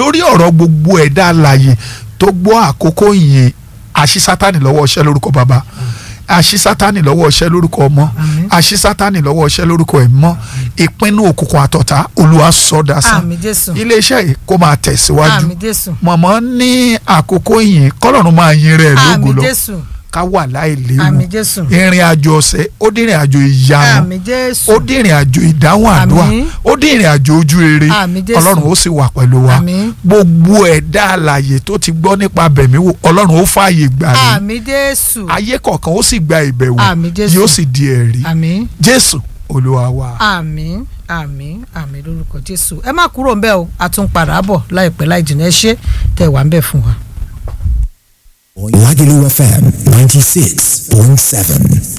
lórí ọ̀rọ̀ gbogbo ẹ̀dá alààyè tó gbọ́ àkókò yìí àṣì sátánì lọ́wọ́ ọṣẹ́ lórúkọ bàbá àṣì sátánì lọ́wọ́ ọṣẹ́ lórúkọ ọmọ Àmín. àṣì sátánì lọ́wọ́ ọṣẹ́ lórúkọ ẹ̀mọ́ ìpinnu òkùnkùn àtọ̀tá olúwa sọ́dà sàn àmì jésù iléeṣẹ́ yìí kó máa tẹ̀síwájú àmì jésù mọ̀mọ́ ní àkókò yìí kọ́lọ́run máa yin rẹ̀ lógo àmì lọ jésù ká wà láìléwu àmì jésù ìrìn àjò ọ̀sẹ̀ ó dín ìrìn àjò ìyanu àmì jésù ó dín ìrìn àjò ìdáhùn àdúrà Àmín. ó dín ìrìn àjò ojú rere Àmín Jésù. ọlọ́run ó sì wà pẹ̀lú wa Àmín. gbogbo ẹ̀dá alààyè tó ti gbọ́ nípa bẹ̀mí wò ọlọ́run ó fààyè gbà ní àmì jésù ayé kọ̀ọ̀kan ó sì gba ìbẹ̀wò Àmín Jésù. yóò sì di ẹ̀rí àmì jésù olúwa wa. àmì àmì àmì lórúkọ jésù ẹ má kúrò ńbẹ̀ o a tún padà bọ̀ láìpẹ́ láì jìnnà ẹ ṣé tẹ́ wà ńbẹ̀ fún wa. Lagelu FM 96.7.